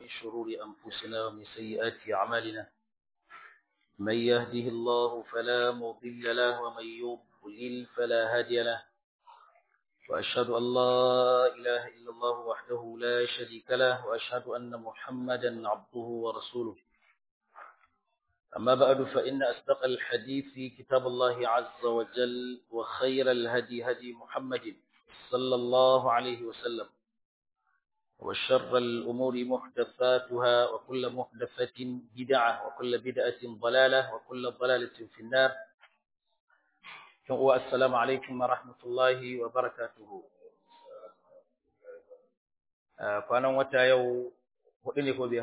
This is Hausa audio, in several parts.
ومن شرور أنفسنا ومن سيئات أعمالنا من يهده الله فلا مضل له ومن يضلل فلا هادي له وأشهد أن لا إله إلا الله وحده لا شريك له وأشهد أن محمدا عبده ورسوله أما بعد فإن أصدق الحديث كتاب الله عز وجل وخير الهدي هدي محمد صلى الله عليه وسلم وشر الأمور محدثاتها وكل محدثة بدعة وكل بدعة ضلالة وكل ضلالة في النار والسلام عليكم ورحمة الله وبركاته kwanan wata yau hudu ne ko biyar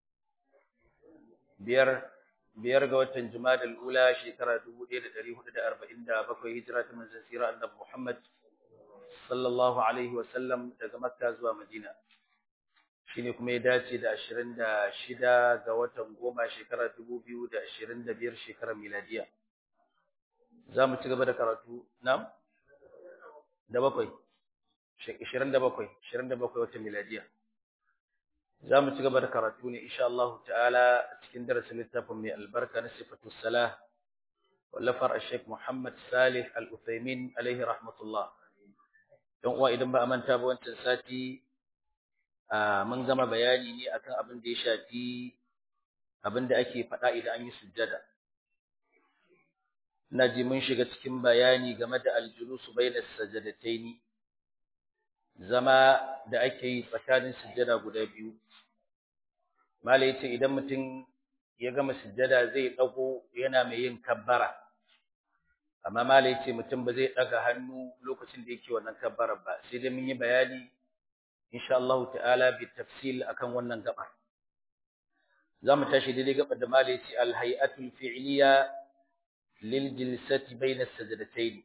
biyar biyar ga watan Jumadal ula shekara 1447 hijira ta manzon sira annabi Muhammad sallallahu alaihi wasallam daga Makka zuwa Madina shine kuma ya dace da 26 ga watan goma shekara 2025 shekarar miladiya zamu ci gaba da karatu nam da bakwai 27 27 watan miladiya zamu ci gaba da karatu ne insha Allah ta'ala cikin darasin littafin mai albarka na sifatu salah wallafar al-Sheikh Muhammad Salih Al-Uthaymin alaihi rahmatullah don uwa idan ba a manta ba wancan sati mun gama bayani ne akan abin da ya shafi abin da ake faɗa idan an yi sujjada na ji mun shiga cikin bayani game da aljulusu bainas sajadataini zama da ake yi tsakanin sujjada guda biyu Malai yace idan mutum ya gama sujjada zai dago yana mai yin kabbara. Amma Malai yace mutum ba zai daga hannu lokacin da yake wannan kabbarar ba. Sai dai mun yi bayani insha Allah ta'ala bi tafsil akan wannan gaba. Zamu tashi daidai gaba da Malai yace al hay'atul fi'liya lil jilsati bayna sajdatayn.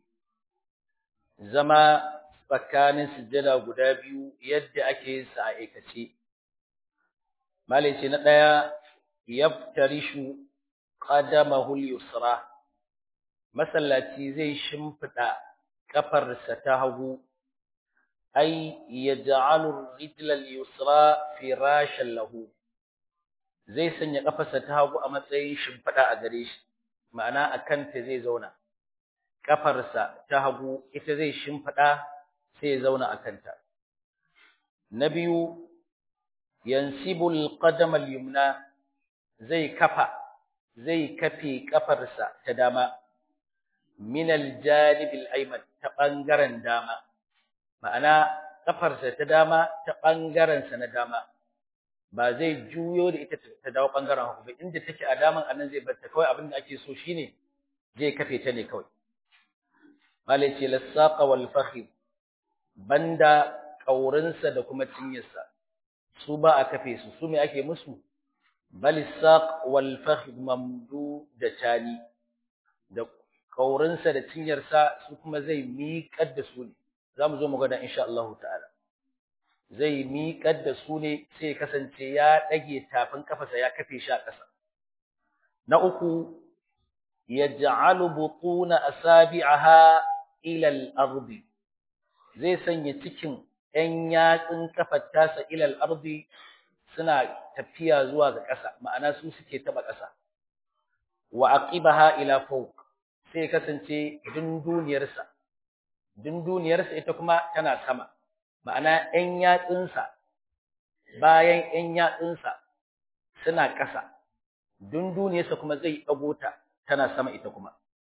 Zama tsakanin sujjada guda biyu yadda ake yin sa a aikace. malai ce na ɗaya yaftarishu qadamahu al-yusra masallaci zai shimfida kafarsa ta hagu ay yaj'alu rijla al-yusra firashan lahu zai sanya kafarsa ta hagu a matsayin shimfida a gare shi ma'ana akan ta zai zauna kafarsa ta hagu ita zai shimfida sai ya zauna akan ta na biyu yansibu alqadam alyumna zai kafa zai kafe kafarsa ta dama min aljanib alayman ta bangaren dama ma'ana kafarsa ta dama ta bangaren sa na dama ba zai juyo da ita ta dawo bangaren hagu ba inda take a daman anan zai bar ta kawai abin da ake so shine zai kafe ta ne kawai malai ce lasaqa wal fakhid banda kaurinsa da kuma cinyarsa su ba a kafe su su me ake musu balisaq wal fakhd mamdu da tani da kaurinsa da cinyarsa su kuma zai miƙar da su ne zamu zo mu ga insha Allah ta'ala zai miƙar da su ne sai kasance ya dage tafin kafarsa ya kafe shi a ƙasa na uku yaj'alu butuna asabi'aha ila al-ardi zai sanya cikin ‘yan yatsun kafar tasa ilal ardi suna tafiya zuwa ga ƙasa, ma'ana su suke taɓa ƙasa. Wa aqibaha ila fawq sai kasance dunduniyarsa, dunduniyarsa ita kuma tana sama, ma'ana ‘yan yatsunsa bayan ‘yan yatsunsa suna ƙasa, dunduniyarsa kuma zai ɗago ta tana sama ita kuma.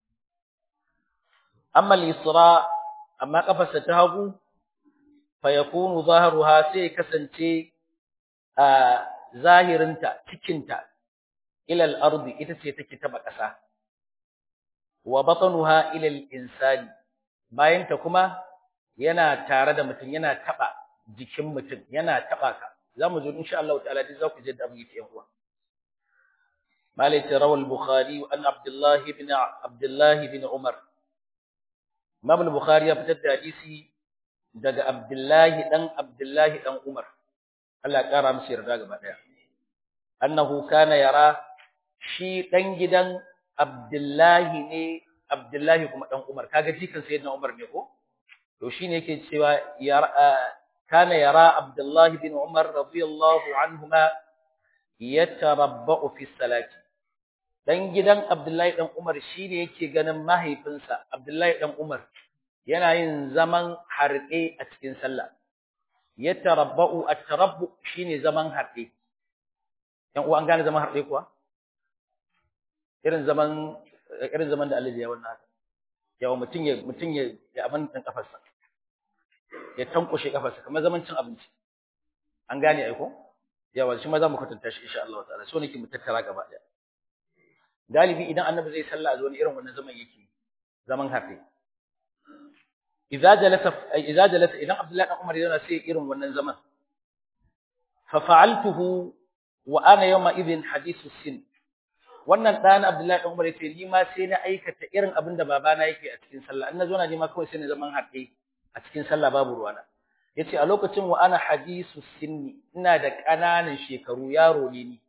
Amma lisra, amma ƙafarsa ta hagu, fayakunu zaharuha sai kasance a zahirinta cikinta ilal ardi ita ce take taba ƙasa wa batanuha ilal insani bayanta kuma yana tare da mutum yana taba jikin mutum yana taba ka zamu zo insha Allah ta'ala dai za ku je da mu yi yan uwa malai rawal bukhari an abdullah ibn abdullah ibn umar imam al-bukhari ya fitar da hadisi daga Abdullahi dan Abdullahi dan Umar Allah ya kara masa yarda gaba daya annahu kana yara shi dan gidan Abdullahi ne Abdullahi kuma dan Umar kaga jikan sayyidina Umar ne ko to shine yake cewa yara kana yara Abdullah bin Umar radiyallahu anhuma yatarabba'u fi salati dan gidan Abdullahi dan Umar shine yake ganin mahaifinsa Abdullahi dan Umar yana yin zaman harɗe a cikin sallah yatarabba'u at-tarabbu shine zaman harɗe yan uwa an gane zaman harɗe kuwa irin zaman irin zaman da Allah ya wannan haka yawa mutun ya mutun ya ya abin dan kafarsa ya tankushe kafarsa kamar zaman cin abinci an gane ai ko yawa shi ma za mu kwatanta shi insha Allah ta'ala so nake mu tattara gaba daya galibi idan annabi zai sallah a zo ne irin wannan zaman yake zaman hafi idza jalasa idza jalasa idan Abdullahi dan Umar yana sai irin wannan zaman fa fa'altuhu wa ana yawma idhin hadithu sin wannan dan Abdullahi dan Umar yace ni ma sai na aikata irin abin da babana yake a cikin sallah in nazo na ni ma kawai sai na zaman hafi a cikin sallah babu ruwana yace a lokacin wa ana hadisu sinni ina da ƙananan shekaru yaro ne ni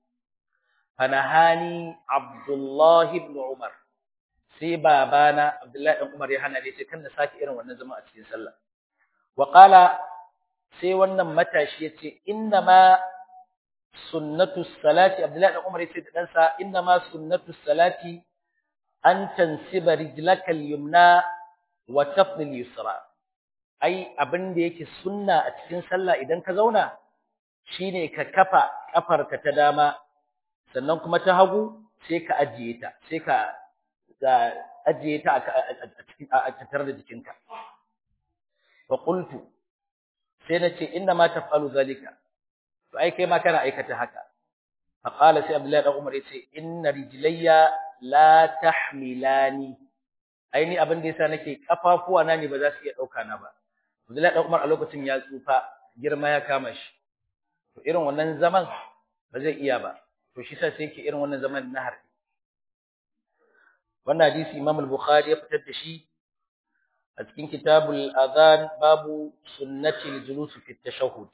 fanahani Abdullah ibn Umar sai babana Abdullahi ibn Umar ya hana ni sai kan na saki irin wannan zama a cikin sallah wa qala sai wannan matashi yace inna ma sunnatu salati Abdullahi ibn Umar yace da dan sa inna ma sunnatu salati an tansiba rijlaka al-yumna wa tafdil yusra ai abin da yake sunna a cikin sallah idan ka zauna shine ka kafa kafarka ta dama sannan kuma ta hagu sai ka ajiye ta sai ka ajiye ta a cikin a tattare da jikinka fa qultu sai nace inna ma taf'alu zalika to ai kai ma kana aikata haka fa qala sai abdullahi dan umar yace inna rijlayya la tahmilani ai ni abin da yasa nake kafafuwa na ne ba za su iya dauka na ba Abdullahi dan Umar a lokacin ya tsufa girma ya kama shi to irin wannan zaman ba zai iya ba to shi sa sai yake irin wannan zaman na harbi wannan hadisi Imam al-Bukhari ya fitar da shi a cikin kitabul adhan babu sunnati al-julus fi at-tashahhud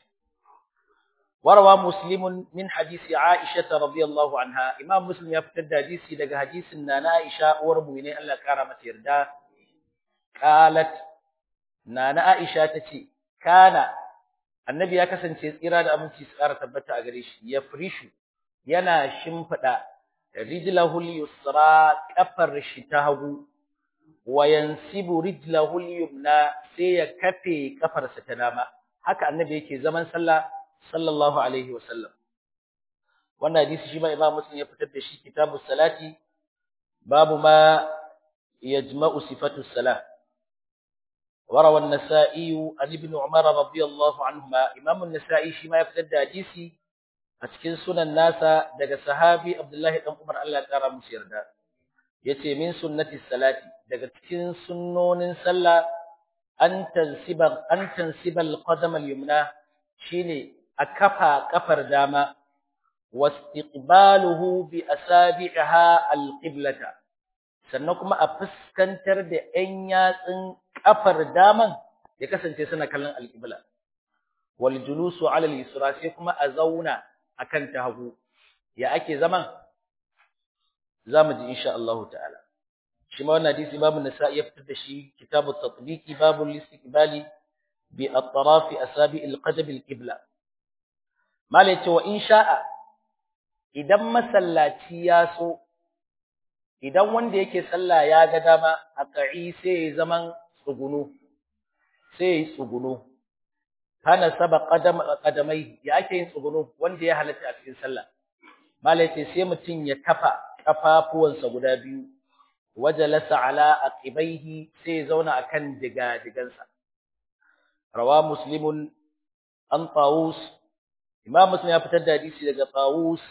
وروى مسلم من حديث عائشة رضي الله عنها إمام مسلم يفتد حديثي لك حديث أن عائشة وربويني ألا كارمة يردا قالت نانا عائشة تتي كان النبي ya kasance tsira da aminci su ƙara tabbata a gare shi ya frishu yana shimfida rijlahu al-yusra kafar shi ta hagu wa yansibu rijlahu al-yumna sai ya kafe kafarsa ta dama haka annabi yake zaman sallah sallallahu alaihi wasallam wannan hadisi shi ma imam muslim ya fitar da shi kitabu salati babu ma yajma'u sifatu salah وروى النسائي عن ابن عمر رضي الله عنهما امام النسائي shi ma ya fitar da hadisi a cikin sunan nasa daga sahabi Abdullahi dan Umar Allah ya kara musu yarda yace min sunnati salati daga cikin sunnonin sallah an tansiba an tansiba al-qadam al-yumna shine a kafa kafar dama wastiqbaluhu bi asabi'ha al-qiblata sannan kuma a fuskantar da ƴan yatsun kafar daman ya kasance suna kallon al-qibla wal julusu ala al-yusra sai kuma a zauna akan ta hagu ya ake zaman zamu ji insha Allah ta'ala shi ma wannan hadisi babu nasa'i ya fitar da shi kitabut tatbiqi babul istiqbali bi atraf asabi al-qadam al-qibla malai ce wa in sha'a idan masallaci ya so idan wanda yake sallah ya ga dama a ka'i sai zaman tsugunu sai tsugunu kana saba qadam qadamai ya ake yin tsugunu wanda ya halatta a cikin sallah malai ce sai mutun ya kafa kafafuwansa guda biyu wajalasa ala aqibaihi sai zauna akan diga digansa rawa muslimun an tawus Imam Muslim ya fitar da hadisi daga Tawus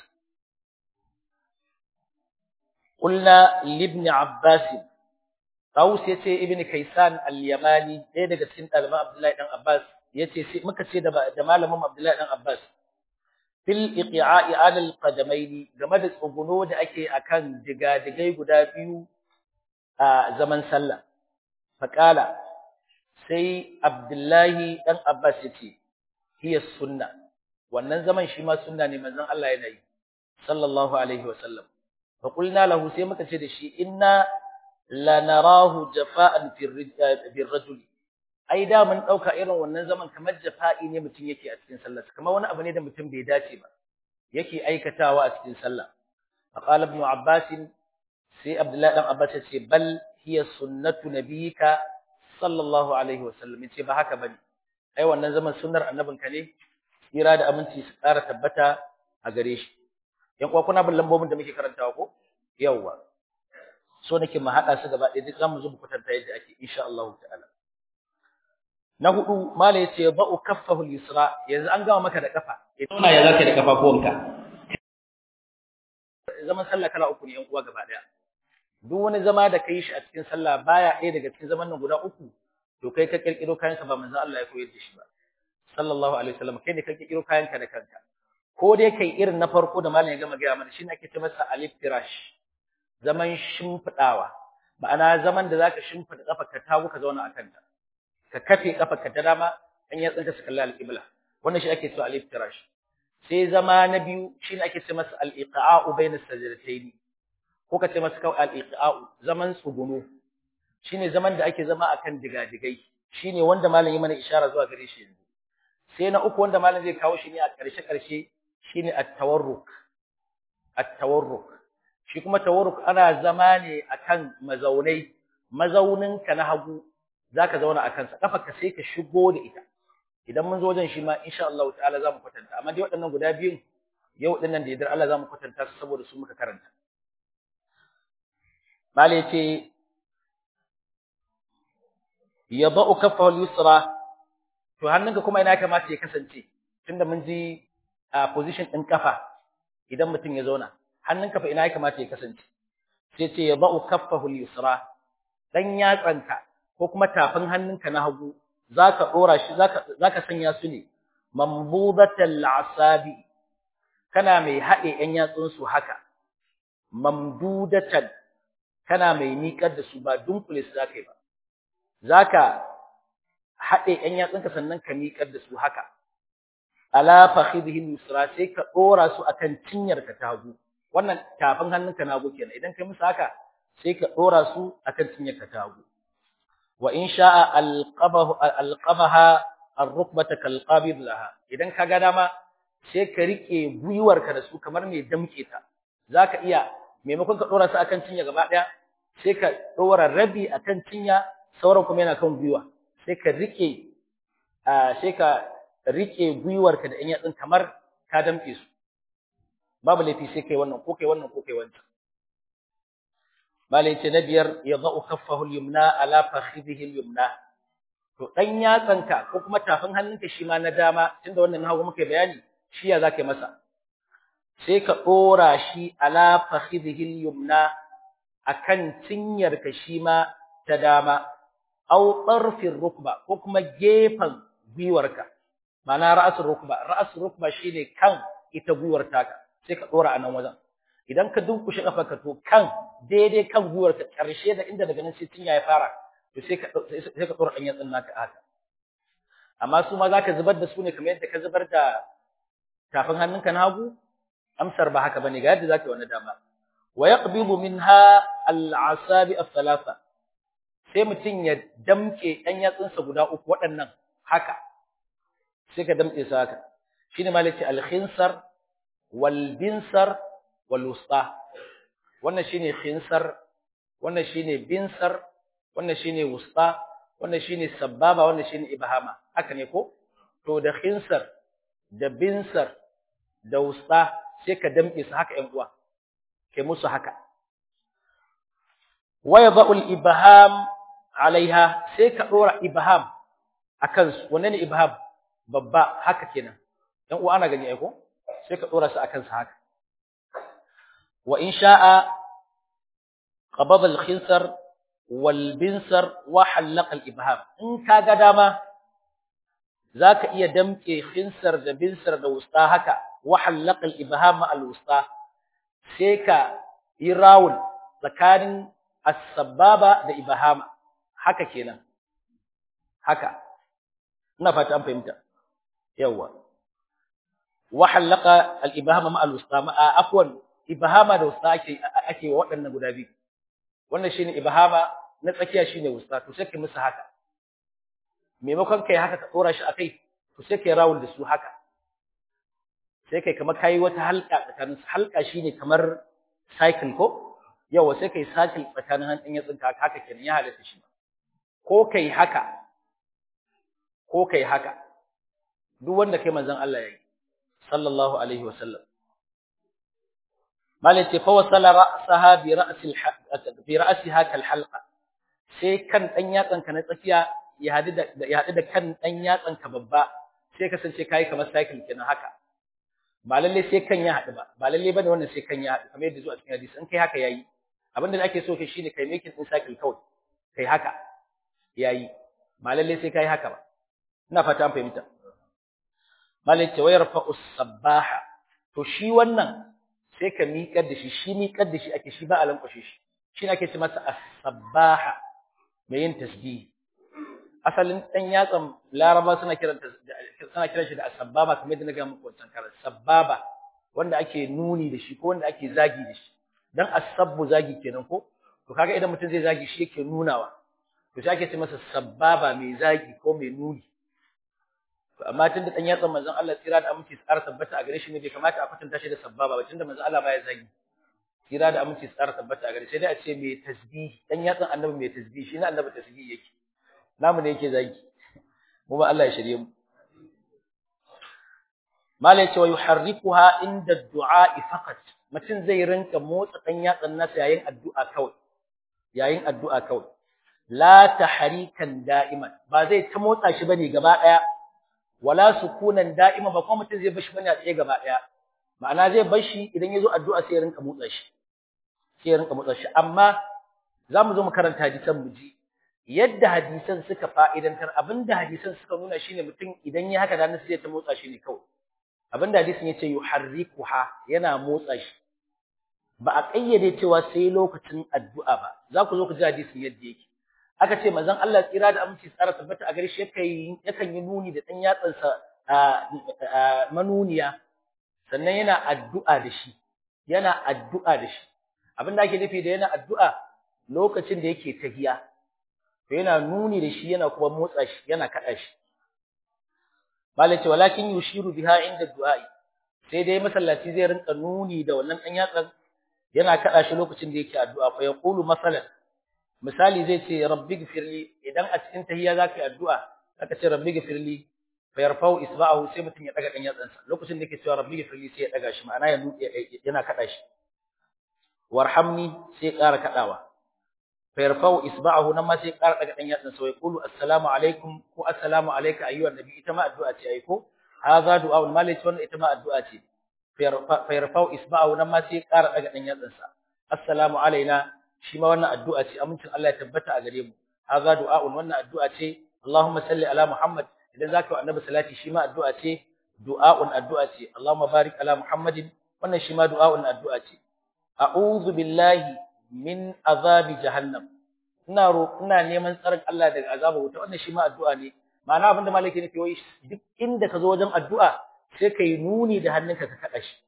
Qulna libn Abbas Tawus yace Ibn Kaysan al-Yamani ɗaya daga cikin ɗaliban Abdullahi dan Abbas yace sai muka ce da da malamin Abdullahi dan Abbas fil iqi'a'i 'ala al-qadamaini game da tsuguno da ake akan digadigai guda biyu a zaman sallah faqala sai Abdullahi dan Abbas yace hiya sunnah wannan zaman shi ma sunna ne manzon Allah yana yi sallallahu alaihi wa sallam fa qulna lahu sai muka ce da shi inna la narahu jafa'an fi rajul ai da mun dauka irin wannan zaman kamar jafa'i ne mutum yake a cikin sallar kamar wani abu ne da mutum bai dace ba yake aikatawa a cikin sallah faqala ibn abbas sai abdullahi dan abbas ya ce bal hiya sunnatu nabiyika sallallahu alaihi wasallam yace ba haka bane ai wannan zaman sunnar annabinka ne tsira da aminci su ƙara tabbata a gare shi yan kuwa kuna bin lambobin da muke karantawa ko yawwa so nake mu hada su gaba ɗaya duk zamu zo mu kwatanta yadda ake insha Allah ta'ala na hudu mala yace ba'u kaffahu al-yusra yanzu an gama maka da kafa ina ya zaka da kafafuwanka zaman sallah kala uku ne yan uwa gaba ɗaya duk wani zama da kai shi a cikin sallah baya ɗaya daga cikin zaman nan guda uku to kai ka kirkiro kayanka ba manzo Allah ya koyar da shi ba sallallahu alaihi wasallam kai ne ka kirkiro kayanka da kanka ko dai kai irin na farko da malam ya gama gaya mana shine ake ce masa aliftirash zaman shimfidawa ma'ana zaman da zaka shimfida kafarka ta ka zauna akan ta ka kafe kafarka ta dama an ya tsinka su kalla al-qibla wannan shi ake cewa aliftirash sai zama na biyu shine ake ce masa al-iqa'u bayna sajdatayn ko ka ce masa kawai al-iqa'u zaman tsuguno shine zaman da ake zama akan digadigai shine wanda malam ya mana ishara zuwa gare shi yanzu sai na uku wanda malam zai kawo shi ne a ƙarshe ƙarshe shine at-tawarruk at-tawarruk shi kuma tawarruk ana zama ne akan mazaunai mazaunin ka na hagu zaka zauna akan sa kafarka sai ka shigo da ita idan mun zo wajen shi ma insha Allah ta'ala zamu kwatanta amma dai waɗannan guda biyun yau dinnan da yadda Allah zamu kwatanta su saboda su muka karanta mali ce yadau kaffahu al-yusra to hannunka kuma ina kamata ya kasance tunda mun ji a position din kafa idan mutum ya zauna hannunka fa ina ya kamata ya kasance sai ce yadau kaffahu al-yusra dan yatsanka ko kuma tafin hannunka na hagu zaka dora shi zaka zaka sanya su ne mambudatal asabi kana mai haɗe ‘yan yatsun su haka, mamdudatan kana mai niƙar da su ba dunkule su zaka yi ba, zaka haɗe ‘yan yatsunka sannan ka miƙar da su haka, ala fakhidhihi yusra sai ka ɗora su akan cinyarka ta hagu, wannan tafin hannunka na hagu kenan, idan kai musu haka sai ka ɗora su akan cinyarka ta hagu. Wa in sha'a alqabaha ar-rukbata kalqabid laha, idan ka ga dama sai ka rike gwiwarka da su kamar mai damke ta zaka iya maimakon ka dora su akan cinya gaba daya sai ka dora rabi akan cinya sauran kuma yana kan gwiwa sai ka rike sai ka rike gwiwarka da yan yatsun kamar ka damke su babu laifi sai kai wannan ko kai wannan ko kai wancan malai ce na biyar ya za'u khaffahu al-yumna ala fakhidhihi al-yumna to dan yatsanka ko kuma tafin hannunka shi ma na dama tunda wannan hagu muka bayani shi ya zaka masa sai ka dora shi ala fakhidhihi yumna akan cinyar ka shi ma ta dama aw tarfir rukba ko kuma gefan gwiwarka ma'ana ra'asul rukba ra'asul rukba shine kan ita gwiwar taka sai ka dora anan wajen idan ka dunkushe kafarka to kan daidai kan gwiwarka karshe da inda daga nan sai cinya ya fara to sai ka sai ka dora dan yatsin naka haka amma su ma zaka zubar da su ne kamar yadda ka zubar da tafin hannunka na hagu amsar ba haka bane ga yadda zaka wannan dama wa yaqbidu minha al-asabi ath-thalatha sai mutun ya damke ɗan yatsunsa guda uku waɗannan haka sai ka damke su haka shine malaki al-khinsar wal binsar wal wusta wannan shine khinsar wannan shine binsar wannan shine wusta wannan shine sababa wannan shine ibhama haka ne ko to da khinsar da binsar da wusta sai ka damke su haka ƴan uwa kai musu haka wa yadhu al-ibham alaiha sai ka dora ibham akan su wannan ne ibham babba haka kenan ƴan uwa ana gani ai ko sai ka dora su akan su haka wa in sha'a qabada al-khinsar wal binsar wa halaqa al-ibham in kaga dama zaka iya damke khinsar da binsar da wusta haka wa halaqa al-ibham al-wusta sai ka yi rawul tsakanin as-sababa da ibhama haka kenan haka ina fata an fahimta yawa wa halaqa al-ibhama ma al-wusta ma afwan ibhama da wusta ake ake waɗannan guda biyu wannan shine ibhama na tsakiya shine wusta to sai kai musu haka maimakon kai haka ka tsora shi akai to sai kai rawul da su haka sai kai kamar kai wata halka tsakanin halka shine kamar cycle ko yawa sai kai cycle tsakanin hannun yatsunka haka kenan ya halatta shi ko kai haka ko kai haka duk wanda kai manzon Allah yayi sallallahu alaihi wasallam malai ce fa wasala ra'saha bi ra'si bi ra'siha kal halqa sai kan dan yatsan ka na tsakiya ya hadu da ya hadu da kan dan yatsan ka babba sai kasance kai kamar cycle kenan haka ba lalle sai kan ya hadu ba ba lalle bane wannan sai kan ya hadu kamar yadda zuwa cikin hadisi in kai haka yayi abinda da ake so kai shine kai making din cycle kawai kai haka yayi ba lalle sai kai haka ba ina fata an fahimta malai ce wayar fa'us sabbaha to shi wannan sai ka miƙar da shi shi miƙar da shi ake shi ba a lankwashe shi shi ne ake ce masa as-sabbaha mai yin tasbih asalin dan yatsan laraba suna kiran suna kiran shi da as-sabbaba kamar yadda na ga muku wancan karan sabbaba wanda ake nuni da shi ko wanda ake zagi da shi dan as-sabbu zagi kenan ko to kaga idan mutum zai zagi shi yake nunawa to sai ake ce masa sabbaba mai zagi ko mai nuni amma tun da dan yatsan manzon Allah tsira da aminci tsara tabbata a gare shi ne bai kamata a kwatanta shi da sabbaba ba tunda manzon Allah baya zagi tsira da aminci tsara tabbata a gare sai dai a ce mai tasbih dan yatsan annabi mai tasbih shi ne annabi tasbih yake namu ne yake zagi mu ba Allah ya shirye mu malai ce wa yuharrikuha inda du'a faqat mutum zai rinka motsa dan yatsan nasa yayin addu'a kawai yayin addu'a kawai la tahrikan da'iman ba zai ta motsa shi bane gaba daya wala sukunan da'ima ba kuma mutum zai bashi bane a tsaye gaba daya ma'ana zai bashi idan yazo addu'a sai ya rinka motsa shi sai ya rinka motsa shi amma zamu zo mu karanta hadisan mu ji yadda hadisan suka fa'idantar abinda hadisan suka nuna shine mutum idan ya haka dan sai ya ta motsa shi ne kawai abinda hadisin yace yuharrikuha yana motsa shi ba a kayyade cewa sai lokacin addu'a ba za ku zo ku ji hadisin yadda yake aka ce manzon Allah tsira da aminci tsara tabbata a gare shi yakan yakan yi nuni da dan yatsansa manuniya sannan yana addu'a da shi yana addu'a da shi abinda ake nufi da yana addu'a lokacin da yake tahiya to yana nuni da shi yana kuma motsa shi yana kada shi malace walakin yushiru biha inda du'a'i sai dai masallaci zai rinka nuni da wannan dan yatsan yana kada shi lokacin da yake addu'a fa yaqulu masalan misali zai ce rabbi gfirli idan a cikin tahiyya zaka yi addu'a zaka ce rabbi gfirli fa yarfa'u isba'ahu sai mutum ya daga dan yatsansa lokacin da yake cewa rabbi gfirli sai ya daga shi ma'ana yana kada shi warhamni sai ƙara kadawa fa yarfa'u isba'ahu nan ma sai ƙara daga dan yatsansa wai qulu assalamu alaikum ko assalamu alayka ayyuhan nabi ita ma addu'a ce ai ko hadha du'a malai wannan ita ma addu'a ce fa yarfa'u isba'ahu nan ma sai ƙara daga dan yatsansa assalamu alaina shi ma wannan addu'a ce amincin Allah ya tabbata a gare mu haza du'a'un wannan addu'a ce Allahumma salli ala Muhammad idan zaka wa annabi salati shi ma addu'a ce du'a'un addu'a ce Allahumma barik ala Muhammadin wannan shi ma du'a'un addu'a ce a'udhu billahi min azabi jahannam ina ro ina neman tsarin Allah daga azabar wuta wannan shi ma addu'a ne ma'ana abinda malaki nake wai duk inda ka zo wajen addu'a sai kai nuni da hannunka ka kada shi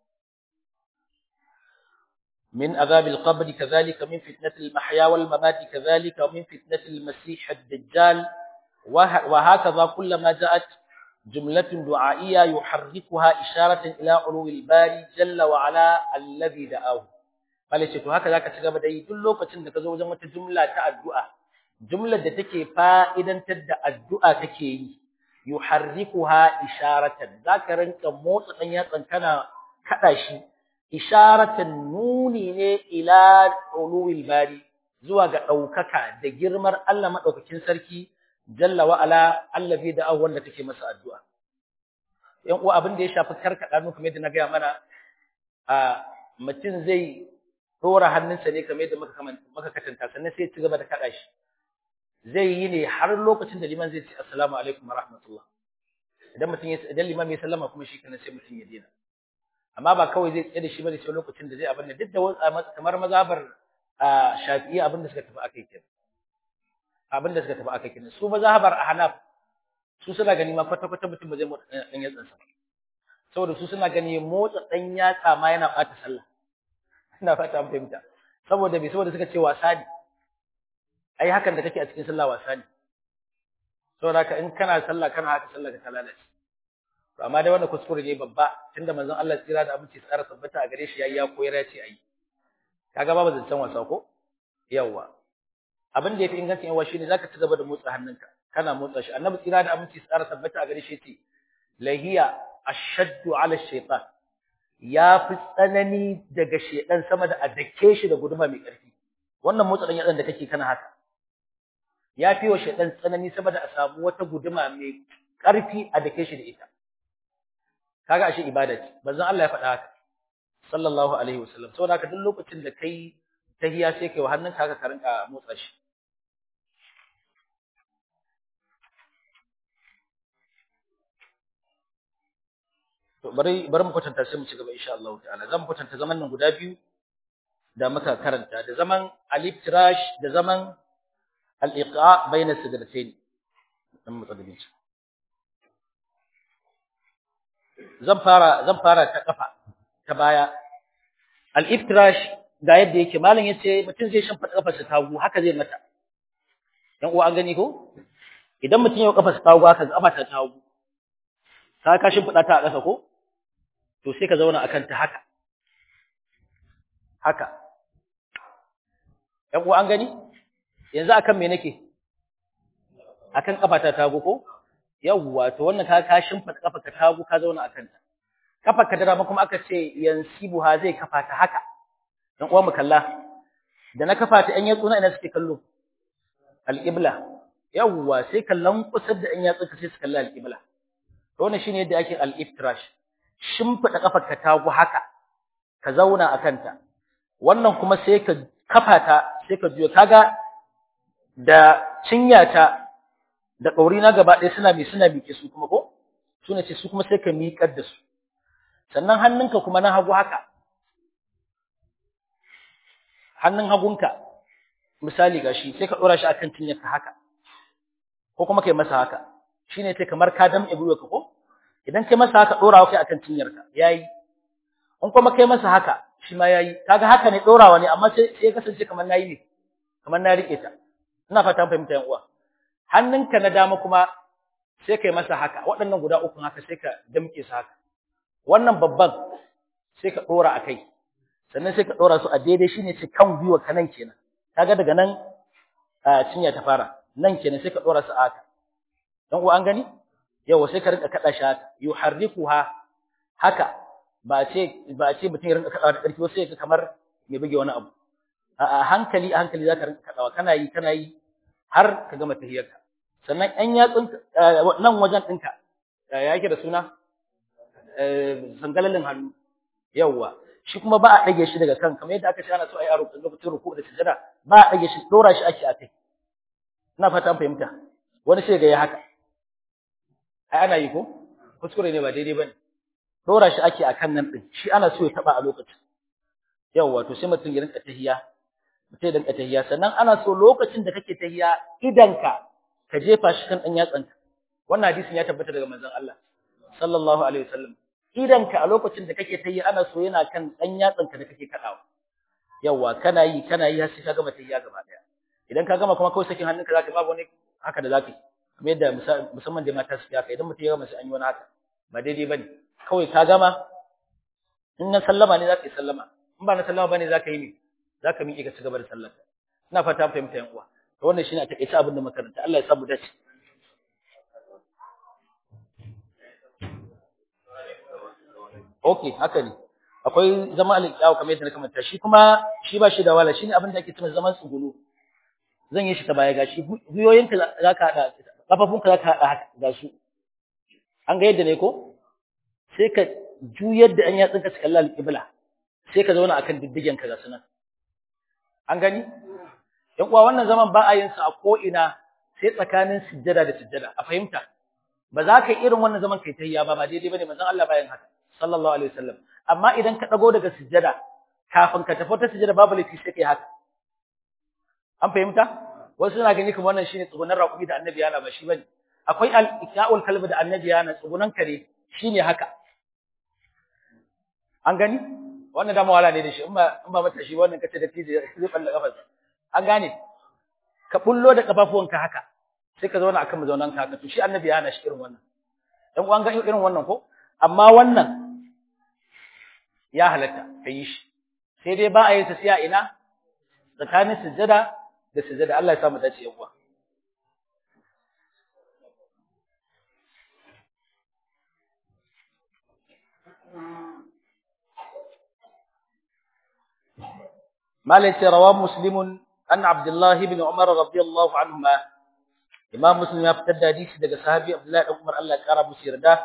من عذاب القبر كذلك من فتنة المحيا والممات كذلك ومن فتنة المسيح الدجال وهكذا كلما جاءت جملة دعائية يحركها إشارة إلى علو الباري جل وعلا الذي دعاه قال شيخ هكذا كتب دai duk lokacin da ka zo wajen wata jumla ta addu'a jumlar da take fa'idantar da addu'a take yi yuharrikuha isharatan zaka rinka motsa dan yatsan kana kada shi isharatan nuni ne ila uluwil bari zuwa ga daukaka da girmar Allah madaukakin sarki jalla wa ala allazi da wanda take masa addu'a yan uwa abin da ya shafi karkada nu kamar yadda na ga mana a mutum zai dora hannunsa ne kamar yadda muka muka katanta sannan sai ya ci gaba da kada shi zai yi ne har lokacin da liman zai ce assalamu alaikum wa rahmatullah idan mutum ya idan liman ya sallama kuma shi kana sai mutum ya dena amma ba kawai zai tsaye da shi bane sai lokacin da zai abin da duk da kamar mazhabar Shafi'i abin da suka tafi akai kenan abin da suka tafi akai kenan su mazhabar Ahnaf su suna gani ma kwata kwata mutum ba zai motsa dan yatsan sa saboda su suna gani motsa dan yatsa ma yana bata sallah ina fata an fahimta saboda bai saboda suka ce wasa ne ai hakan da kake a cikin sallah wasa ne saboda haka in kana sallah kana haka sallah ka ta lalace amma dai wannan kuskure ne babba tunda manzon Allah tsira da abinci tsara tabbata a gare shi yayi ya koyar ya ce ayi kaga babu zancen wasa ko yawa abin da yafi ingancin yawa shine zaka ci gaba da motsa hannunka kana motsa shi annabi tsira da abinci tsara tabbata a gare shi ce lahiya ashaddu ala shaytan ya fi tsanani daga shedan sama da adake shi da guduma mai ƙarfi wannan motsa dan yatsan da kake kana haka ya fi wa shedan tsanani sama da a samu wata guduma mai ƙarfi a dake shi da ita kaga ashe ibada ce manzon Allah ya faɗa haka sallallahu alaihi wasallam saboda haka duk lokacin da kai tahiya sai kai wa hannunka haka ka rinka motsa shi to bari bari mu kwatanta sai mu ci gaba insha Allah ta'ala zan kwatanta zaman nan guda biyu da muka karanta da zaman al-iftirash da zaman al-iqa bayna sidratayn dan mu tsada bincike zan fara zan fara ta kafa ta baya al-iftirash ga yadda yake malam yace mutum zai shan fada kafarsa tagu haka zai mata dan uwa an gani ko idan mutum ya kafarsa tagu haka kafa ta tagu ka ka shin fada ta a ƙasa ko to sai ka zauna akan ta haka haka yan uwa an gani yanzu akan me nake akan kafa ta tagu ko yawwa to wannan ka ka shimfida kafa ka tagu ka zauna akan ta kafa ka dama kuma aka ce yansibuha zai kafa ta haka dan uwa mu kalla da na kafa ta ɗan yatsuna ina suke kallo alqibla yawwa sai kallon kusur da ɗan yatsun ka sai su kalla alqibla to wannan shine yadda ake al-iftirash shimfida kafar ka tagu haka ka zauna akan ta wannan kuma sai ka kafa ta sai ka juya kaga da cinyata da ƙauri na gaba ɗaya suna mi suna miƙe su kuma ko su ne ce su kuma sai ka miƙar da su sannan hannunka kuma na hagu haka hannun hagunka misali gashi sai ka ɗora shi akan cinyarka haka ko kuma kai masa haka shine sai kamar ka damƙe gwiwarka ko idan kai masa haka ɗorawa kai akan cinyarka yayi in kuma kai masa haka shi ma yayi kaga haka ne ɗorawa ne amma sai sai ya kasance kamar nayi ne kamar na rike ta ina fata fahimta yan uwa hannunka na dama kuma sai kai masa haka waɗannan guda uku haka sai ka damke su haka wannan babban sai ka ɗora a kai sannan sai ka ɗora su a daidai shine ce kan gwiwa ka nan kenan kaga daga nan cinya ta fara nan kenan sai ka ɗora su a haka dan uwa an gani yawa sai ka rinka kada shi haka yuharrikuha haka ba ce ba ce mutum ya rinka kadawa da ƙarfi wasu sai ka kamar mai buge wani abu a hankali a hankali zaka rinka kadawa kana yi kana yi har ka gama tahiyarka sannan ɗan yatsun nan wajen ɗinka ya yake da suna sangalalin hannu yawwa shi kuma ba a ɗage shi daga kan kamar yadda aka ce ana so a yi a lokacin ruku da sujada ba a ɗage shi ɗora shi ake a kai ina fata an fahimta wani sai ga ya haka ai ana yi ko kuskure ne ba daidai bane ɗora shi ake a kan nan ɗin shi ana so ya taɓa a lokacin yawwa to sai mutum ya rinka tahiya mutum ya rinka tahiya sannan ana so lokacin da kake tahiya idanka ka jefa shi kan ɗan yatsanka wannan hadisin ya tabbata daga manzon Allah sallallahu alaihi wasallam idanka a lokacin da kake tahiya ana so yana kan ɗan yatsanka da kake kaɗawa yawa kana yi kana yi har sai ka gama tahiya gaba ɗaya idan ka gama kuma kawai sakin hannunka zaka babu wani haka da zaka yi kamar yadda musamman da mata suke haka idan mutum ya gama sai an yi wani haka ba daidai bane kawai ka gama in na sallama ne zaka yi sallama in ba na sallama bane zaka yi ne zaka miƙe ka ci gaba da sallar ina fata fahimta yan uwa to wannan shine a takeice abin da makaranta Allah ya samu dace okay haka ne akwai zama al-iqaw kamar yadda na kamanta shi kuma shi ba shi da wala shine abin da ake cewa zaman tsugulu zan yi shi ta baya gashi guyoyinka zaka hada kafafunka zaka hada haka ga su an ga yadda ne ko sai ka juyar da an yatsinka su kalla al-qibla sai ka zauna akan diddigen ka ga sunan an gani yan uwa wannan zaman ba a yin sa a ko ina sai tsakanin sujjada da sujjada a fahimta ba za ka irin wannan zaman kai tayya ba ba daidai bane manzon Allah bayan haka sallallahu alaihi wasallam amma idan ka dago daga sujjada kafin ka tafi ta sujjada babu laifi sai kai haka an fahimta wasu suna gani kuma wannan shine tsugunan raƙumi da annabi yana ba shi bane akwai al-iqa'ul kalbi da annabi yana tsugunan kare shine haka an gani wannan da mawala ne da shi in ba in ba mata shi wannan kace da tije zai balla kafarsa an gane ka bullo da kafafuwanka haka sai ka zauna akan mazaunan ka haka to shi annabi ya hana shi irin wannan dan uwan ga irin wannan ko amma wannan ya halatta kai shi sai dai ba a yi tafiya ina tsakanin sujjada da sujjada Allah ya samu dace yawa مالك رواه مسلم أن عبد الله بن عمر رضي الله عنهما إمام مسلم يفتد حديث daga sahabi Abdullah ibn Umar Allah ya kara musu yarda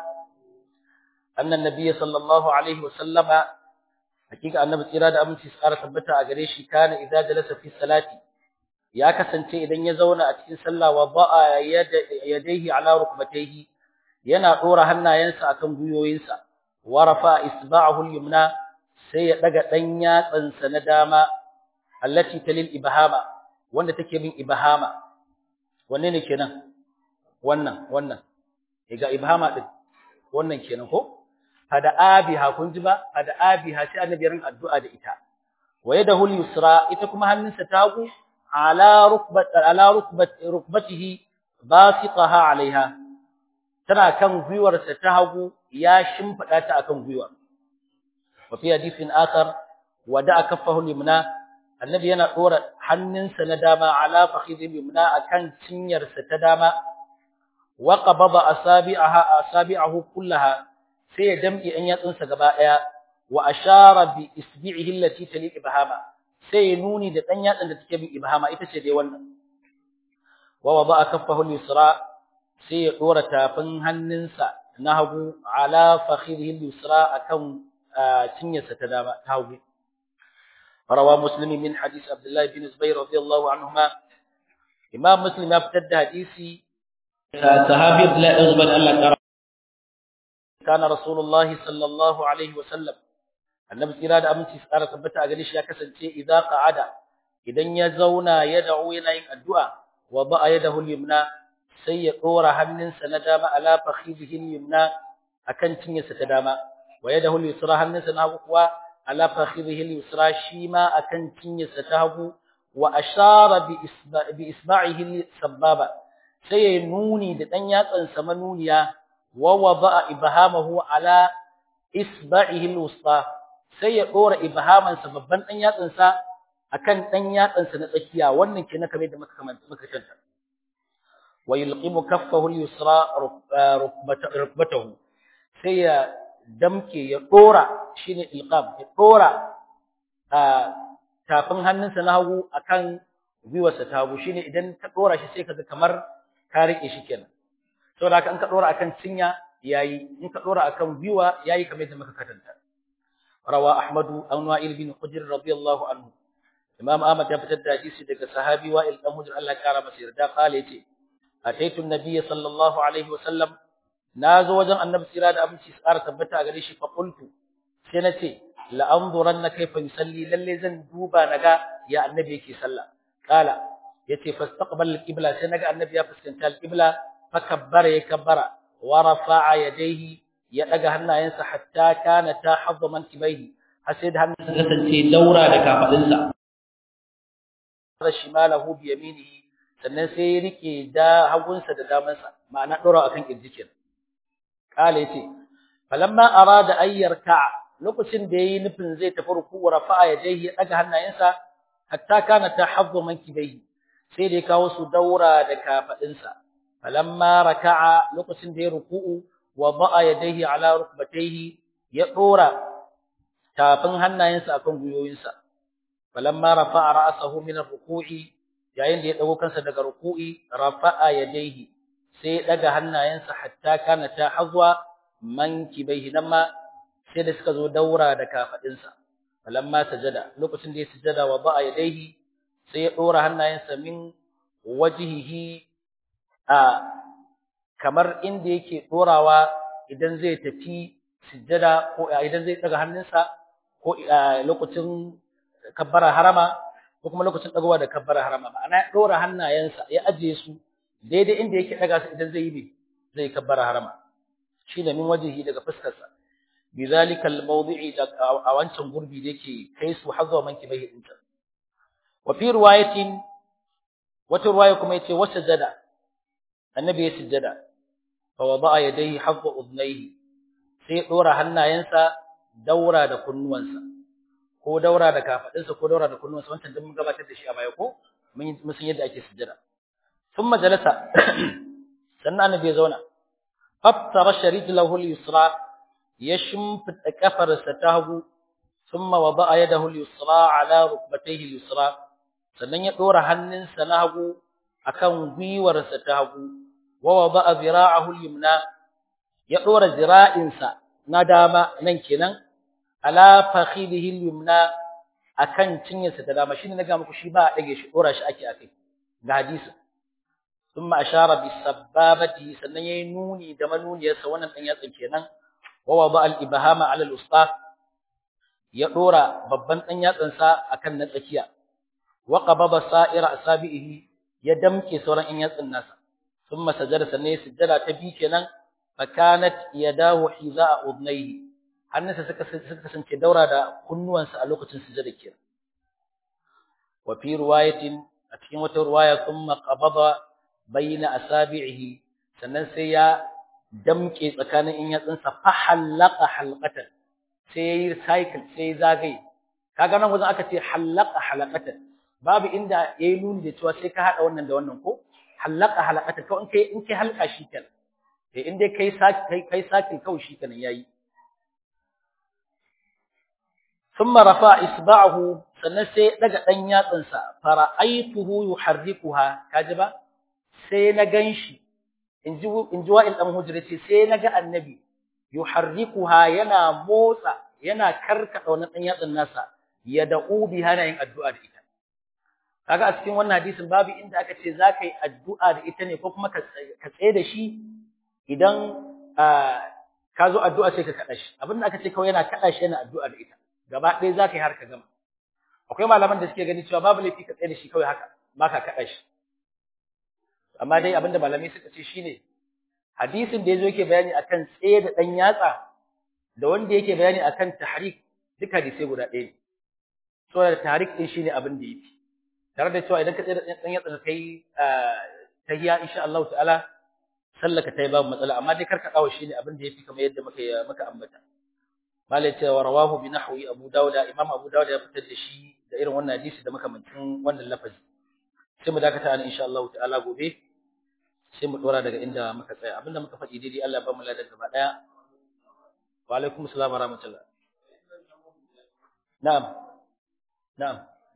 أن النبي صلى الله عليه وسلم hakika annabi tsira da aminci su ƙara tabbata a gare shi kana idza jalasa fi salati ya kasance idan ya zauna a cikin sallah wa ba'a yadayhi ala rukbatayhi yana dora hannayensa akan guyoyinsa wa rafa isba'ahu al-yumna sai ya daga dan yatsansa na dama allati talil ibhama wanda take bin ibhama wanne ne kenan wannan wannan ga ibhama din wannan kenan ko fada abiha kun ji ba fada abiha sai annabi rin addu'a da ita wa yadahu al-yusra ita kuma hannunsa ta hagu ala rukbat ala rukbat rukbatihi basiqaha alaiha tana kan gwiwarsa ta hagu ya shimfida ta akan gwiwa wa fi hadithin akhar wada'a kaffahu al-yumna annabi yana dora hannunsa na dama ala fakhidhi al-yumna akan cinyarsa ta dama wa qabada asabi'aha asabi'ahu kullaha sai ya damƙe ɗan yatsunsa gaba ɗaya wa ashara bi isbi'ihi allati tali ibhama sai ya nuni da ɗan yatsun da take bin ibhama ita ce dai wannan wa wada'a kaffahu al-yusra sai ya dora tafin hannunsa na hagu ala fakhidhihi al-yusra akan cinyarsa ta dama ta hagu rawa muslimi min hadith abdullah bin zubair radiyallahu anhuma imam muslim ya fitar da hadisi sahabi abdullah bin zubair Allah كان رسول الله صلى الله عليه وسلم annabi tsira da aminci tsara tabbata a gare shi ya kasance idza qa'ada idan ya zauna ya da'u yana yin addu'a wa ba'a yadahu al-yumna sai ya dora hannunsa na dama ala fakhidhihi al-yumna akan cinyarsa ta dama wa yadahu al-yusra hannunsa na hagu kuwa ala fakhidhihi al-yusra shi ma akan cinyarsa ta hagu wa ashara bi isba'ihi sababa sai ya nuni da dan yatsansa manuniya ووضع إبهامه على إصبعه الوسطى sai ya dora ibhamansa babban dan yatsansa akan dan yatsansa na tsakiya wannan ke na kame da muka kamanta muka tanta wa yulqimu kaffahu al-yusra rukbatahu sai ya damke ya dora shine ilqam ya dora tafin hannunsa na hagu akan gwiwarsa ta hagu shine idan ka dora shi sai kaga kamar ka rike shi kenan saboda haka in ka dora akan cinya yayi in ka dora akan gwiwa yayi kamar yadda muka katanta rawa ahmadu an wa'il bin hujr radiyallahu anhu imam ahmad ya fitar da hadisi daga sahabi wa'il dan hujr Allah ya kara masa yarda kale yace ataitu an-nabiy sallallahu alaihi wasallam nazo wajen annabi sira da abinci tsara tabbata a gare shi fa qultu sai nace la anzuranna kayfa yusalli lalle zan duba naga ya annabi yake sallah kala yace fastaqbal al-qibla sai naga annabi ya fuskanta al-qibla fakabbara ya kabbara wa rafa'a yadayhi ya daga hannayensa hatta kana ta hadda mankibaihi har sai da hannunsa kasance daura da kafadinsa da shimalahu bi yaminihi sannan sai ya rike da hagunsa da damansa ma'ana dora akan kirjikin kale yace falamma arada an yarka lokacin da yayi nufin zai tafi ruku rafa'a yadayhi ya daga hannayensa hatta kana ta hadda mankibaihi sai da ya kawo su daura da kafadinsa falamma raka'a lokacin da ya ruku'u wa ba'a yadayhi ala rukbatayhi ya dora tafin hannayensa akan guyoyinsa falamma rafa'a ra'sahu min ar-ruku'i yayin da ya dago kansa daga ruku'i rafa'a yadayhi sai ya daga hannayensa hatta kana ta hazwa mankibaihi nan ma sai da suka zo daura da kafadinsa falamma sajada lokacin da ya sujada wa ba'a yadayhi sai ya dora hannayensa min wajhihi a kamar inda yake dorawa idan zai tafi sujjada ko idan zai daga hannunsa ko lokacin kabbara harama ko kuma lokacin dagowa da kabbara harama ma'ana ya dora hannayensa ya ajiye su daidai inda yake daga su idan zai yi zai kabbara harama shine min wajihi daga fuskarsa bizalika almawdi'i a wancan gurbi da yake kai su hazwa manki bai dinta wa fi riwayatin wata riwaya kuma yace wasajada annabi ya sujjada fa wada'a yadayhi hadda udnayhi sai dora hannayensa daura da kunnuwansa ko daura da kafadinsa ko daura da kunnuwansa wannan duk mun gabatar da shi a baya ko mun mun san yadda ake sujjada thumma jalasa sannan annabi ya zauna fattara sharijlahu al-yusra ya shimfida kafarsa ta hagu thumma wada'a yadahu al-yusra ala rukbatayhi al-yusra sannan ya dora hannunsa na hagu akan gwiwarsa ta hagu wa wada'a zira'ahu al-yumna ya dora zira'insa na dama nan kenan ala fakhidihi al-yumna akan cinyarsa ta dama shine naga muku shi ba a dage shi dora shi ake akai ga hadisi thumma ashara bis sababati sannan yayi nuni da manuniyarsa wannan dan yatsin kenan wa wada al-ibhama ala al-usta ya dora babban dan yatsin sa akan na tsakiya wa qabada sa'ira asabihi ya damke sauran in yatsin nasa thumma sajada sannan ya sujjada ta bi kenan fakanat yadahu hiza'a udnayhi hannunsa suka suka kasance daura da kunnuwansa a lokacin sujada kenan wa fi riwayatin a cikin wata riwaya thumma qabada bayna asabi'ihi sannan sai ya damke tsakanin in yatsunsa fa halaqa halqatan sai cycle sai zagaye kaga nan wajen aka ce halaqa halaqatan babu inda yayi nuni da cewa sai ka hada wannan da wannan ko halaqa halaqatan ko in kai in kai halka shi kenan eh in dai kai kai kai saki kawai shi kenan yayi thumma rafa isba'ahu sannan sai daga dan yatsin sa fara'aituhu yuharrikuha kaji ba sai na ganshi inji inji wa'il dan hujra ce sai naga annabi yuharrikuha yana motsa yana karkada wannan dan yatsin nasa ya da'u biha na yin addu'a da ita kaga a cikin wannan hadisin babu inda aka ce zaka yi addu'a da ita ne ko kuma ka tsaye da shi idan ka zo addu'a sai ka kada shi abinda aka ce kawai yana kada shi yana addu'a da ita gaba ɗaya zaka yi har ka gama akwai malaman da suke gani cewa babu laifi ka tsaye da shi kawai haka ba ka kada shi amma dai abinda malamai suka ce shine hadisin da yazo yake bayani akan tsaye da dan yatsa da wanda yake bayani akan tahrik duka hadisai guda ɗaya ne so da tahrik din shine abin da yafi tare da cewa idan ka tsaye da dan yatsa kai tahiyya insha Allah ta'ala sallaka tayi babu matsala amma dai karka dawo shine abin da yafi kamar yadda muka muka ambata malai ce wa rawahu bi nahwi abu dawud imam abu dawud ya fitar da shi da irin wannan hadisi da makamancin wannan lafazi sai mu dakata an insha Allah ta'ala gobe sai mu dora daga inda muka tsaya abinda muka faɗi daidai Allah ya ba mu ladan gaba daya wa alaikum assalam wa rahmatullah na'am na'am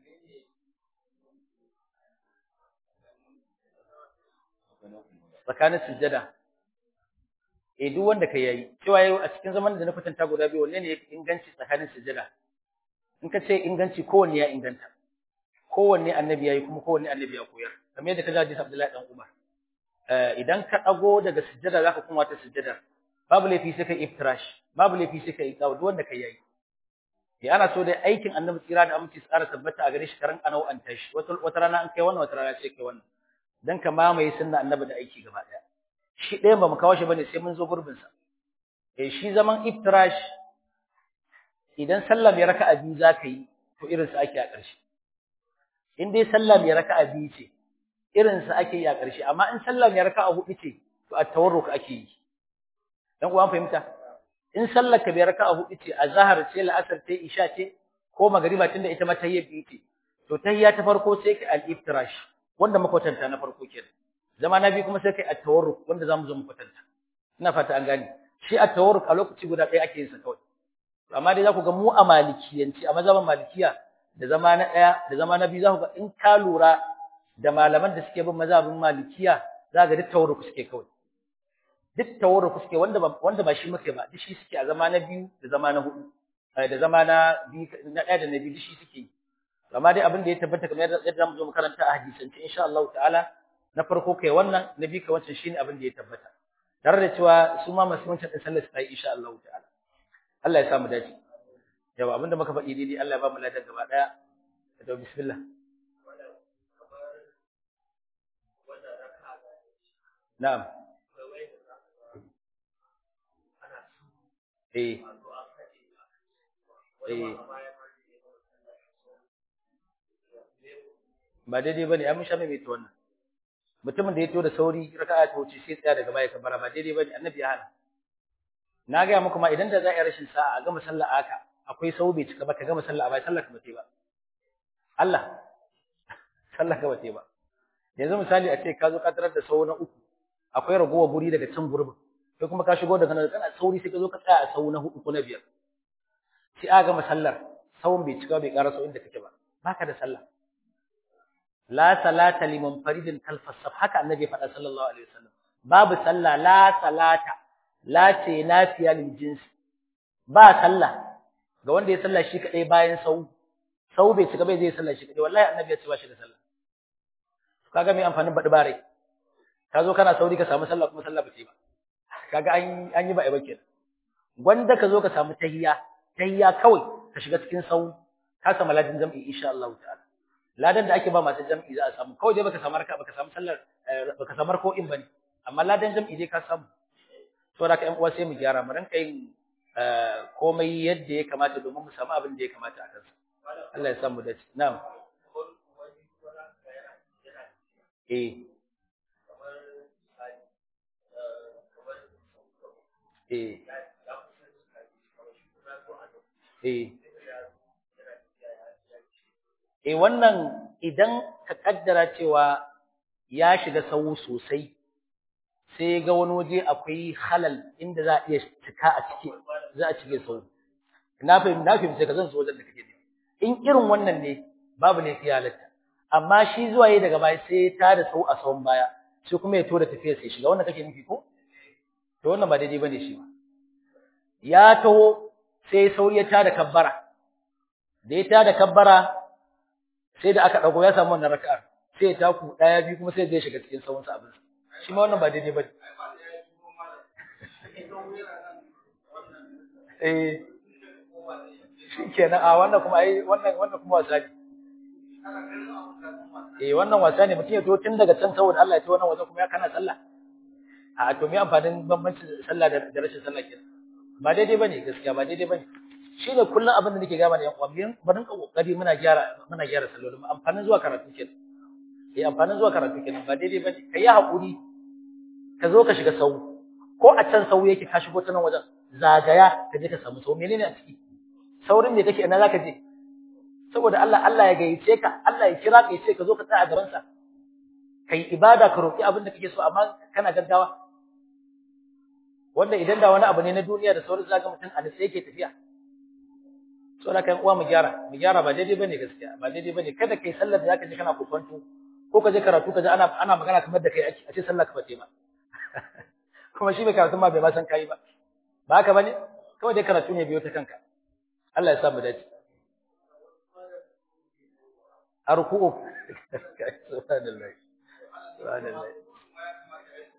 tsakanin sujjada eh duk wanda kai yayi cewa yau a cikin zaman da na kwatanta guda biyu wanne ne ya inganci tsakanin sujjada in ka ce inganci kowanne ya inganta kowanne annabi yayi kuma kowanne annabi ya koyar kamar yadda ka ji hadisi Abdullahi dan Umar idan ka dago daga sujjada zaka kuma ta sujjada babu laifi sai kai iftirash babu laifi sai kai tsawo duk wanda kai yayi ya ana so dai aikin annabi tsira da aminci tsara tabbata a gare shi karan anau an tashi wata wata rana an kai wannan wata rana sai kai wannan dan ka mamaye sunna annabi da aiki gaba daya shi ɗayan ba mu kawo shi bane sai mun zo gurbin sa eh shi zaman iftirash idan sallah mai raka'a biyu zaka yi to irin sa ake a ƙarshe in dai sallah mai raka'a biyu ce irin sa ake yi a ƙarshe amma in sallah mai raka'a hudu ce to a tawarruk ake yi dan uwan fahimta in sallar ka bai raka'a hudu ce azhar ce la'asar ce isha ce ko magriba tunda ita ma tahiyya biyu ce to tahiyya ta farko sai ka al-iftirash wanda makwatanta na farko kenan zama na biyu kuma sai kai at-tawarruk wanda zamu zo mu kwatanta ina fata an gane shi at-tawarruk a lokaci guda ɗaya ake yin sa kawai amma dai za ku ga mu a malikiyanci a mazhaban malikiya da zama na ɗaya da zama na biyu za ku ga in ka lura da malaman da suke bin mazhabin malikiya za ga duk tawarruk suke kawai duk tawarruk suke wanda ba wanda ba shi muke ba duk shi suke a zama na biyu da zama na hudu da zama na biyu na ɗaya da na biyu duk shi suke amma dai abin da ya tabbata kamar yadda mu zo mu karanta a hadisance insha Allah ta'ala na farko kai wannan na biyu kai wancan shine abin da ya tabbata tare da cewa su ma masu wancan din sallar su yi insha Allah ta'ala Allah ya samu dace yawa abinda muka faɗi daidai Allah ya ba mu ladan gaba daya da bismillah na'am eh eh ba daidai bane an sha mai ta wannan mutumin da ya to da sauri raka'a ta wuce sai tsaya daga baya kabara ba daidai bane annabi ya hana na ga muku ma idan da za a yi rashin sa'a a gama sallah aka akwai sau bai cika ba ka gama sallah bai sallah ka bace ba Allah sallah ka bace ba yanzu misali a ce ka zo ka tarar da sau na uku akwai ragowar guri daga can gurbin kai kuma ka shigo daga nan kana sauri sai ka zo ka tsaya a sau na hudu ko na biyar sai a gama sallar sawun bai cika bai ƙara sau inda kake ba baka da sallah la salata liman faridin kalfas saf haka annabi faɗa sallallahu alaihi wasallam babu sallah la salata la ce lafiya lil jinsi ba sallah ga wanda ya sallah shi kadai bayan sau sau bai cika bai zai sallah shi kadai wallahi annabi ya ce ba shi da sallah kaga me amfanin baɗi bare ka zo kana sauri ka samu sallah kuma sallah ba ce ba kaga an an yi ba ai ba kenan gwanda ka zo ka samu tahiyya tahiyya kawai ka shiga cikin sau ka samu ladin jam'i insha Allah ta'ala ladan da ake ba masu jam'i za a samu kawai dai baka samu raka baka samu sallar baka samu ko in bane amma ladan jam'i dai ka samu to da ka ƴan uwa sai mu gyara mu ranka yin komai yadda ya kamata domin mu samu abin da ya kamata a kansa Allah ya samu dace na'am eh eh eh Eh wannan idan ka kaddara cewa ya shiga sawu sosai sai ga wani waje akwai halal inda za a iya cika a ciki za a cike sawu na fahimci na fahimci ka zan so wajen da kake ne in irin wannan ne babu ne ya halatta amma shi zuwa yi daga baya sai ta da sau a sawun baya sai kuma ya tura tafiya sai shiga wannan kake nufi ko to wannan ba daidai bane shi ba ya taho sai sauri ya tada kabbara da ya tada kabbara sai da aka dago ya samu wannan raka'ar sai ya taku daya biyu kuma sai zai shiga cikin sawun sa abin shi ma wannan ba daidai bane eh shikenan a wannan kuma ai wannan wannan kuma wasa ne eh wannan wasa ne mutum ya to tun daga can saboda Allah ya to wannan waje kuma ya kana sallah a to me amfanin bambancin sallah da rashin sallah kenan ba daidai bane gaskiya ba daidai bane shi ne kullum abin da nake gama da yan uwa biyan barin ka kokari muna gyara muna gyara sallolin mu amfanin zuwa karatu kenan eh amfanin zuwa karatu kenan ba daidai bane kai hakuri ka zo ka shiga sau ko a can sau yake ka shigo ta nan wajen zagaya ka je ka samu sau menene a ciki saurin da kake ina zaka je saboda Allah Allah ya gayyace ka Allah ya kira ka ya ce ka zo ka tsaya a gaban sa kai ibada ka roki abin da kake so amma kana gaggawa wanda idan da wani abu ne na duniya da sauran zaka mutum a nitsa yake tafiya saboda kai uwa mu gyara mu gyara ba daidai bane gaskiya ba daidai bane kada kai sallar da zaka je kana kokonto ko ka je karatu ka je ana ana magana kamar da kai a ce sallar ka bace ba kuma shi bai karatu ma bai ma san kai ba ba haka bane kawai dai karatu ne biyo ta kanka Allah ya sa mu dace arku'u subhanallah subhanallah